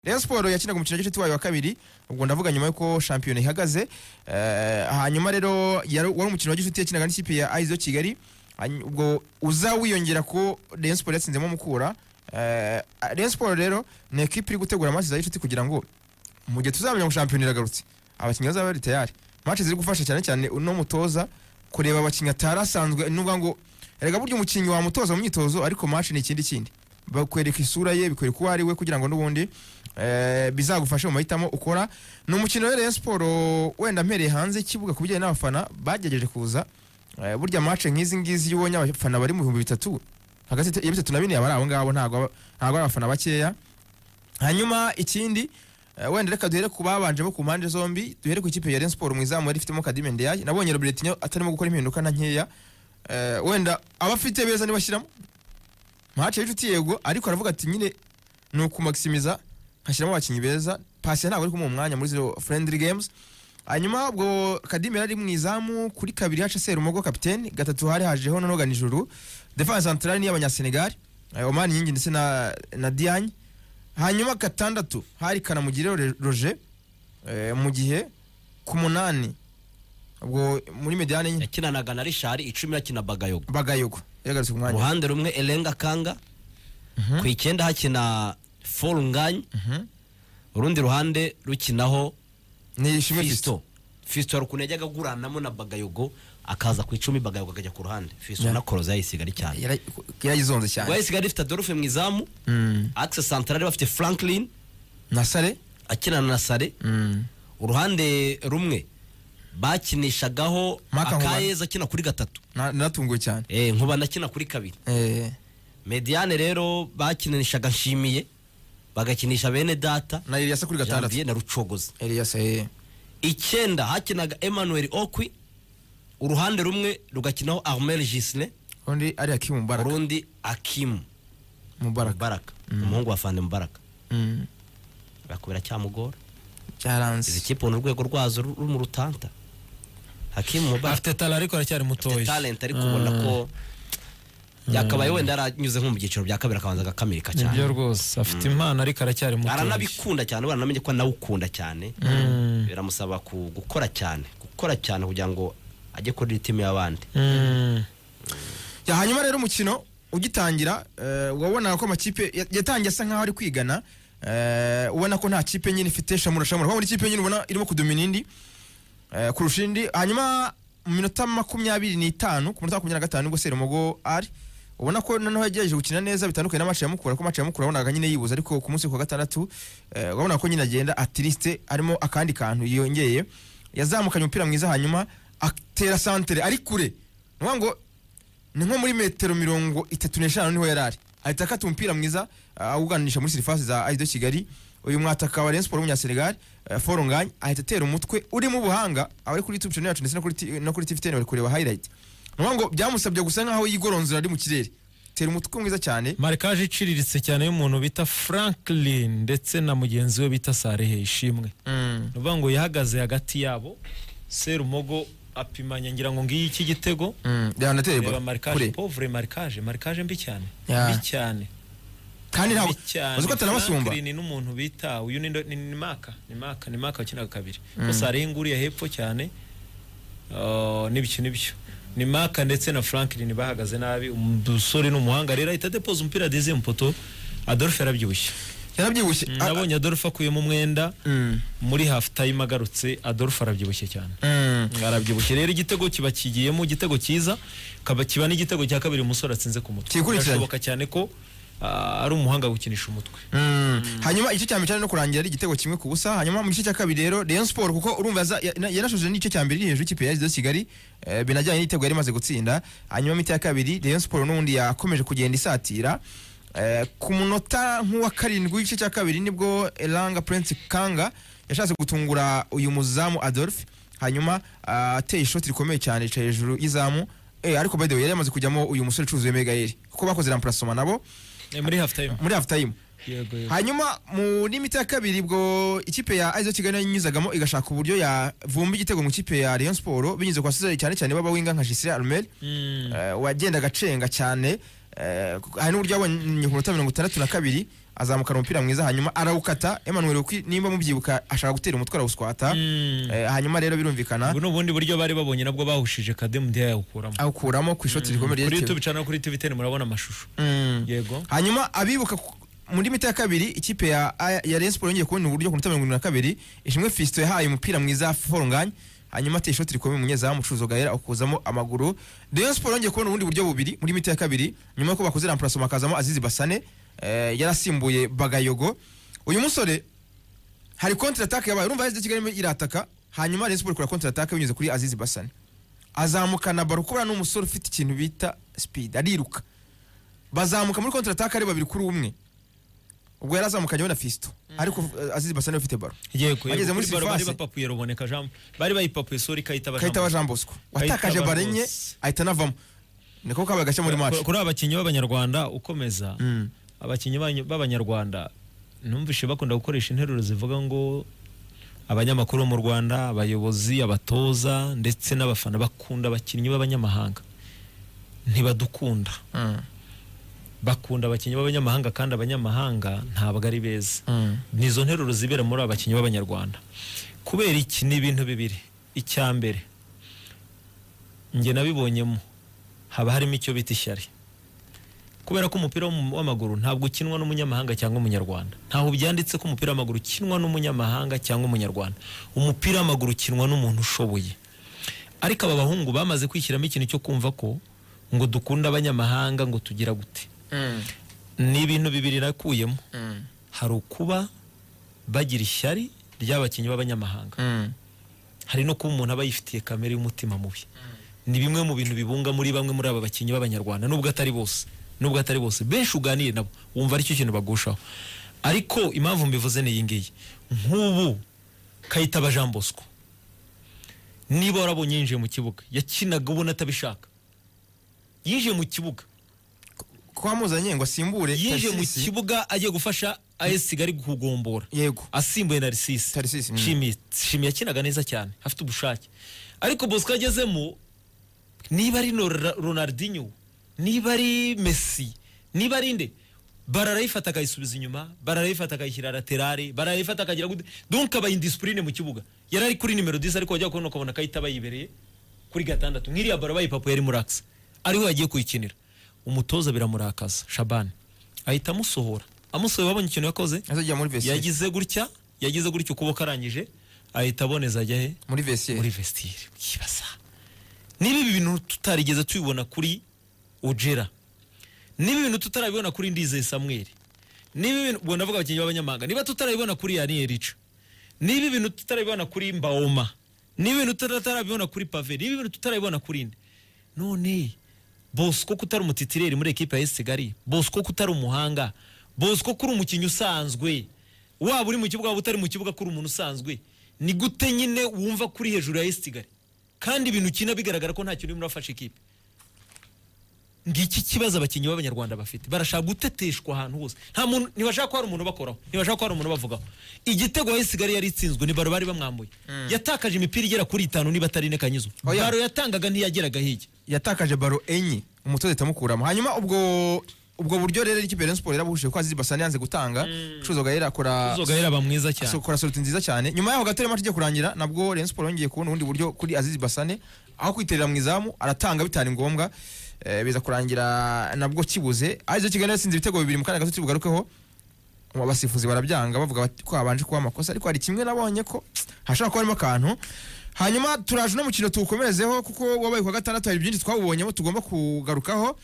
Rayon Sport yakinaga umukino w'igice wayo wa kabiri ubwo ndavuga nyuma yuko shampiyona ihagaze Eh, hanyuma rero yari- wari umukino w'igice yakinaga n'ikipe ya Aizo Kigali Hany- ubwo uza wiyongera ko Rayon Sport yatsinzemo Mukura Eh, Rayon Sport rero ni ekipe iri gutegura amazi za gicuti kugira ngo mu gihe tuzamenya ngo shampiyona iragarutse abakinnyi bazaba bari tayari match ziri gufasha cyane cyane uno mutoza kureba abakinnyi atari asanzwe ni ukuvuga ngo erega burya umukinnyi wamutoza mu myitozo ariko match ni ikindi kindi bakwereka isura ye bikwereka uwo ari we kugira ngo n'ubundi eh, bizagufashe mu mahitamo ukora ni umukino wa Rayon Sport wenda mpereye hanze y'ikibuga ku bijyanye n'abafana bagerageje kuza Eh, burya match nk'izi ngizi iyo ubonye abafana bari mu bihumbi bitatu hagati ya bitatu na bine abari abo ngabo ntabwo aba- ntabwo ari abafana bakeya hanyuma ikindi eh, wenda reka duhere ku babanje bo ku mpande zombi duhere ku ikipe ya Rayon Sport mu izamu yari ifitemo Kadime Ndiaye nabonye Robertinho atarimo gukora impinduka na nkeya Eh, wenda abafite beza nibashyiramo match y'inshuti yego ariko aravuga ati nyine ni ukumaximiza nkashyiramo abakinnyi beza pasi ntabwo ari kumuha umwanya muri zero friendly games hanyuma ubwo kadime yari ari mu izamu kuri kabiri haca serumogo kapitene gatatu hari hajeho nonoga nijoro defense centrale ni y'abanyasenegali eh, omani yingi ndetse na, na diagne hanyuma gatandatu hari kanamugire Re- roger eh, mu gihe ku munani ubwo muri mediane nyine yakinanaga na richard icumi yakina bagayogo bagayogo yagarutse ku ku mwanya ruhande rumwe elenga kanga ku icyenda hakina forunganye urundi ruhande rukinaho ni ishimwe Fiston. fisto fisto hari ukuntu yajyaga aguranamo na bagayogo akaza ku icumi bagayogo akajya ku ruhande fisto Yeah. na koroza yayisiga ari cyane Yara- yarayizonze ubwo cyane yayisiga rifite adolphe mu izamu Mm. axe santarari bafite franklin na sare akinana na sare Mm. uruhande rumwe bakinishagaho Mark Nkubana. akayeza akina kuri gatatu Na- naratunguwe cyane Eh, nkubana akina kuri kabiri Eh, mediane rero bakinishaga nshimiye bagakinisha bene data na Elias kuri gatandatu janvier na rucogoza Elias eh icyenda hakinaga emmanuel okwi uruhande rumwe rugakinaho armel gisle undi ari Hakim Mubarak urundi akimu Mubarak mubaraka umuhungu wa fande mubaraka Mm. birakubera cyamugora izi cyaranze kipe ubona urwego rwazo ru- ruri mu rutanta hakimu mubaraka afite tara ariko aracyari afite mutoya talent ariko ubona ko yakabaye wenda yaranyuze nko mu byiciro bya kabiri akabanza agakamilika cyane nibyo rwose afite impano ariko aracyari mutoya aranabikunda cyane baranamenye ko nawe ukunda cyane biramusaba ku- gukora cyane gukora cyane kugira ngo ajye kuri timu y'abandi Mm. Ya, hanyuma rero umukino ugitangira eh, wabonaga ko amakipe ya- yatangiye asa nkaho ari kwigana eh, ubona ko nta kipe nyine ifite shamura shamura kuko buri kipe nyine ubona irimo kudumina indi eh, kurusha indi hanyuma mu minota makumyabiri n'itanu ku minota makumyabiri na gatanu nibwo serumogo ari ubona ko noneho yagerageje gukina neza bitandukanye na match ya mukura kuko match ya mukura wabonaga nyine yibuza ariko ku munsi wa gatandatu eh, wabona ko nyine agenda atirisite harimo akandi kantu yongeye yazamukanye umupira mwiza hanyuma atera santere ari kure ni ukuvuga ngo ni nko muri metero mirongo itatu n'eshanu niho yari ari ahita akata umupira mwiza ah, awuganisha muri sirifasi za aido kigali uyu mwataka wa Rayon Sport w'umunyasenegal eh, forunganye ahita atera umutwe urimo ubuhanga abari kuri youtube channel yacu ndetse no kuri T- no kuri tv ten bari kureba highlight ni ukuvuga ngo byamusabye gusa nkaho yigoronzora ari mu kirere tera umutwe mwiza cyane marikaje iciriritse cyane y'umuntu bita franklin ndetse na mugenzi we bita sarehe ishimwe Mm. ni ukuvuga ngo yahagaze hagati yabo serumogo apimanya ngira ngo ngiyi iki gitego Mm, yanateye reba balo marikaje kure povure marikaje marikaje mbi cyane Ya. mbi cyane kandi ntabwo Bibi cyane. uzi ko atanabasumba Franklin ni n'umuntu bita uyu ni ndo- ni ni maka ni maka ni maka wakinaga kabiri gusa hariho inguriye hepfo cyane Uh, n'ibyo n'ibyo ni maka ndetse na franklin bahagaze nabi umusore ni umuhanga rero ahita depoza umupira deze mu poto adolphe yarabyibushye yarabyibushye Mm, Ah, nabonye adolphe akuyemo umwenda mm, muri half time agarutse adolphe arabyibushye cyane mm. arabyibushye rero igitego kiba kigiyemo igitego cyiza kaba kiba n'igitego cya kabiri umusore atsinze ku mutwe Kikurikiranye. birashoboka cyane ko ah, ari umuhanga wo gukinisha umutwe Mm. hanyuma igice cya mbere cyari no kurangira ari igitego kimwe ku busa hanyuma mu gice cya kabiri rero Rayon Sport kuko urumva yaza- ya- na- yarashoje n'igice cya mbere iri hejuru y'ikipe ya Azido Kigali eh, binajyanye n'igitego yari imaze gutsinda hanyuma mita ya kabiri Rayon Sport n'ubundi yakomeje kugenda isatira Eh, ku munota nk'uwa karindwi w'igice cya kabiri nibwo Elanga Prince Kanga yashatse gutungura uyu muzamu Adolphe hanyuma ah, ateye ishoti rikomeye cyane yicaye hejuru y'izamu Eh, ariko by the way yari yamaze kujyamo uyu musore ucuruza Megael kuko bakoze remplacement nabo Eh, muri half time muri half time yego yego hanyuma muri mita ya kabiri ubwo ikipe ya Aizo Kigali nayo yinyuzagamo igashaka uburyo yavumba igitego mu ikipe ya Rayon Sport binyuze kwa Cesar cyane cyane baba winga nka Gisire Armel Mm. eh, wagendaga acenga cyane eh, hari n'uburyo yabonye ku minota mirongo itandatu na kabiri azamukana umupira mwiza hanyuma arawukata Emmanuel Okwi nimba mubyibuka ashaka gutera umutwe arawuswata Eh, hanyuma rero birumvikana ubu ni ubundi buryo bari babonye nabwo bahushije kademu ndiya yawukuramo awukuramo ku ishoti rikomeye kuri ryerekewe youtube cyangwa kuri tvtn murabona amashusho Mm. yego hanyuma abibuka ku- muri mita ya kabiri ikipe ya ya- ya Rayon Sports yongeye kubona uburyo ku minota mirongo irindwi na kabiri ishimwe Fiston yahaye umupira mwiza Forunganye hanyuma ateye ishoti rikomeye umunyezamu Mucuruzo Gaera ukuzamo amaguru Rayon Sports yongeye kubona ubundi buryo bubiri muri mita ya kabiri nyuma yuko bakoze remplacement hakazamo Azizi Basane eh, yarasimbuye Bagayogo uyu musore hari counter attack yabaye urumva Azizi Kigali irimo irataka hanyuma Rayon Sports ikora counter attack binyuze kuri Azizi Basane azamukana baro kubera ni umusore ufite ikintu bita speed ariruka bazamuka muri kontra ataka ari babiri kuri umwe ubwo yari azamukanye we na Fiston ariko eh, Azizi Basane we ufite baro yego Bageze yego. muri Kuri baro bari surface. bapapuye ruboneka jean bari bayipapuye sori kayitaba kahita wa Jean Jean Bosco Kayita watakaje baro enye Barros. ahita anavamo niko kabaye agashya muri Bosco. match kuri aba bakinnyi b'abanyarwanda ukomeza Mm. abakinnyi b'abanya- b'abanyarwanda numvishe bakunda gukoresha interuro zivuga ngo abanyamakuru bo mu rwanda abayobozi abatoza ndetse n'abafana bakunda abakinnyi b'abanyamahanga ntibadukunda Mm. bakunda abakinnyi b'abanyamahanga kandi abanyamahanga ntabwo ari beza Mm. ni izo nteruro zibera muri aba bakinnyi b'abanyarwanda kubera iki ni ibintu bibiri icya mbere njye nabibonyemo haba harimo icyo bita ishyari kubera ko umupira w'um- w'amaguru ntabwo ukinwa n'umunyamahanga cyangwa umunyarwanda ntaho byanditse ko umupira w'amaguru ukinwa n'umunyamahanga cyangwa umunyarwanda umupira w'amaguru ukinwa n'umuntu ushoboye ariko aba bahungu bamaze kwishyiramo ikintu cyo kumva ko ngo dukunda abanyamahanga ngo tugira gute ni ibintu bibiri nakuyemo hari ukuba bagira ishyari ry'abakinnyi b'abanyamahanga Mm. hari no kuba umuntu aba yifitiye kamere y'umutima mubi ni bimwe mu bintu bibunga muri bamwe muri aba bakinnyi b'abanyarwanda nubwo atari bose nubwo atari bose benshi uganire nabo wumva aricyo kintu bagushaho ariko impamvu mbivuze ni iyi ngiyi nk'ubu kayitaba jean bosco niba warabonye yinjiye mu kibuga yakinaga ubona atabishaka yinjiye mu kibuga ko wamuzanye ngo asimbure yinjiye mu Tarsisi. kibuga agiye gufasha AS Kigali kugombora yego asimbuye na Risisi Tarsisi, mm. Shimi Shimi yakinaga neza cyane afite ubushake ariko Bosco agezemo niba ari no- Ra- Ronaldinho niba ari Messi niba ari nde bararayifata akayisubiza inyuma bararayifata akayishyira laterale bararayifata akagira gute donc aba indisipurine mu kibuga yari ari kuri nimero 10 ariko wajya kubona ukabona akayita bayibereye kuri gatandatu nk'iriya baro bayipapuye ari muri axe ariho yagiye kuyikinira umutoza biramurakaza shabani ahita amusohora amusohora babonye ikintu yakoze azajya muri vestiaire yagize gutya yagize gutya ukuboko arangije ahita aboneza ajya he muri vestiaire muri vestire ukibaza niba ibi bintu tutarigeze tubibona kuri ojera niba ibintu tutarabibona kuri ndizeye samuel niba ibintu ubwo ndavuga abakinnyi b'abanyamahanga niba tutarabibona kuri yani erica niba ibintu tutarabibona kuri mbaoma niba ibintu tutarabibona kuri pave niba ibintu tutarabibona kuri nde none bosco ko utari umutitireri muri ekipa ya esigali bosco ko utari umuhanga bosco ko uri umukinnyi usanzwe waba uri mu kibuga waba utari mu kibuga ko uri umuntu usanzwe ni gute nyine wumva kuri hejuru ya esigali kandi ibintu ukina bigaragara ko nta kintu urimo urafasha ikipe ngiki kibazo abakinnyi b'abanyarwanda bafite barashaka guteteshwa ahantu hose nta muntu ntibashaka ko hari umuntu bakoraho ntibashaka ko hari umuntu bavugaho igitego ya Kigali yari itsinzwe ni baro bari bamwambuye yatakaje imipira igera kuri itanu niba atari ine kanyuzwe Oya. baro yatangaga ntiyageraga hirya yatakaje baro enye umutoza itamukuramo hanyuma ubwo ubwo buryo rero ikipe ya Rayon Sports yarabuhuje ko Azizi Basane yanze gutanga Mucuruzo Gaera akora uzoga yari aba mwiza cyane akora sorti nziza cyane nyuma yaho gato match igiye kurangira nabwo Rayon Sports yongeye kubona ubundi buryo kuri Azizi Basane aho kwiterera mu izamu aratanga bitari ngombwa eh, biza kurangira nabwo kibuze arizo Kigali yatsinze ibitego bibiri mu kanya gato tubigarukeho mu basifuzi barabyanga bavuga bati ko habanje kuba amakosa ariko hari kimwe nabonye ko hashobora kuba harimo akantu hanyuma turaje uno mukino tuwukomerezeho kuko wabaye ku wa gatandatu hari byinshi twawubonyemo tugomba kugarukaho